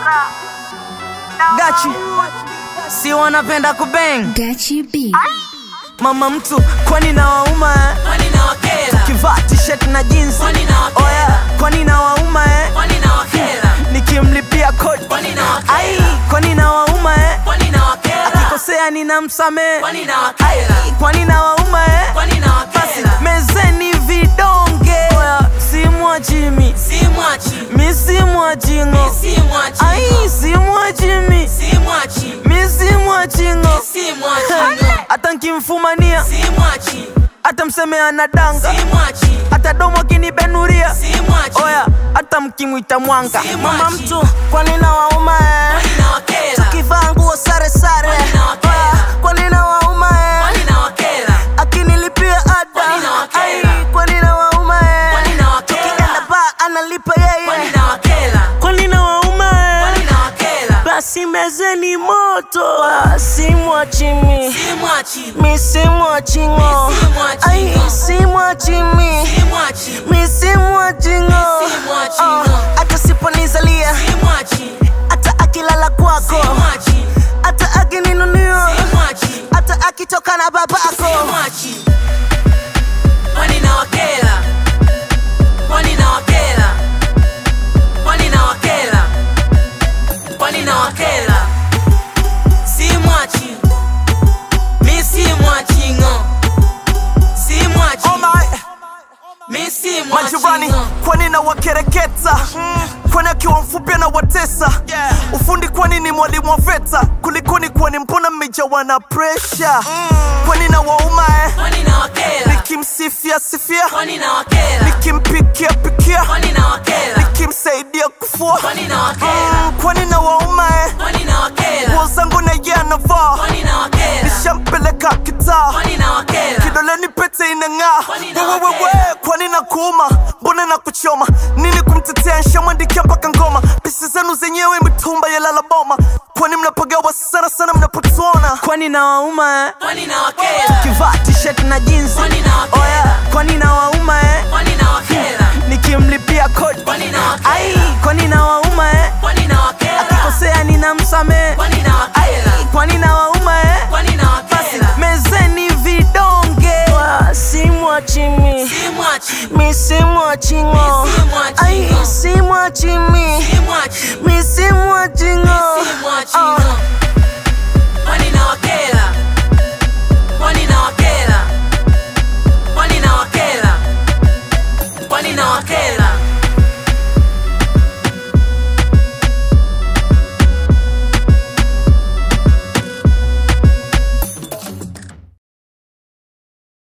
Gachi si wanapenda kubeng Gachi B. mama mtu kwani na wauma eh? Kwani na wakera? kivaa t-shirt na jeans Kwani na wakera? oya kwani na wauma eh? Kwani na wakera? nikimlipia kodi Kwani na wakera? ai kwani na wauma eh? Kwani na wakera? akikosea ninamsamehe Kwani na wakera? kwani na wauma eh? Kwani na wakera? mezeni vidonge oya simwachimi Si mwachi. mi simwachingo Si mwachi. ai simwachimi Si mwachi. mi simwachingo Si mwachi. hata nkimfumania Si mwachi. hata mseme anadanga Si mwachi. hata domo kinibenuria Si mwachi. oya hata mkimwita mwanga Si mama mwachi. mtu kwani na wauma eh? Kwani na wakera? kivaa nguo sare sare Kwani na wakera? Oya, kwani na wauma eh? Kwani na wakera? akinilipia ada Kwani na wakera? Ai, kwani na wauma eh? Kwani na wakera? tukienda ba analipa Kwani yeye na wakera? kwani na wauma eh? Kwani na wakera? basi mezeni moto Ah, simwachimi Si mwachi. mi simwachingo Mi simwachingo. ai simwachimi Si mwachi. mi simwachingo Mi simwachingo. hata siponizalia Si mwachi. hata akilala kwako Si mwachi. hata akininunio Si mwachi. hata akitoka na babako Si mwachi. Kwani na wakera? Kwani na wakera? Kwani na wakera? Kwani na wakera? Si mwachi. Mi si mwachi ngo. Si mwachi. Oh my, Mi si mwachi majirani ngo. kwani na wakereketa kwani akiwa mfupi na watesa ufundi kwani ni mwalimu wa veta kulikoni kwani mbona mmejawa na presha kwani na wauma eh? Kwani na wakera? nikimsifia sifia Kwani na wakera? nikimpikia pikia Kwani na wakera? nikimsaidia kufua Kwani na wakera? Mm, kwani na wauma eh? Kwani na wakera? nguo zangu na ye anavaa Kwani na wakera? nishampeleka kitaa Kwani na wakera? kidoleni pete inang'aa Kwani na wewewewe wakera? kwani na kuuma mbona na kuchoma nini kumtetea nshamwandikia mpaka ngoma pisi zenu zenyewe mitumba yalala boma kwani mnapagawa sana sana mnapotuona kwani na wauma eh? Kwani na wakera? kivaa t-shirt na jeans Kwani na wakera? oya kwani na wauma eh? Kwani na wakera? nikimlipia kodi Kwani na wakera? ai kwani na wauma eh? Kwani na wakera? akikosea ninamsamehe Kwani na wakera? kwani na wauma eh? Kwani na wakera? mezeni vidonge simwachimi Si mwachi. mi simwachingo Mi simwachingo. ai simwachimi Si mwachi. mi simwachingo Si mwachi ngo.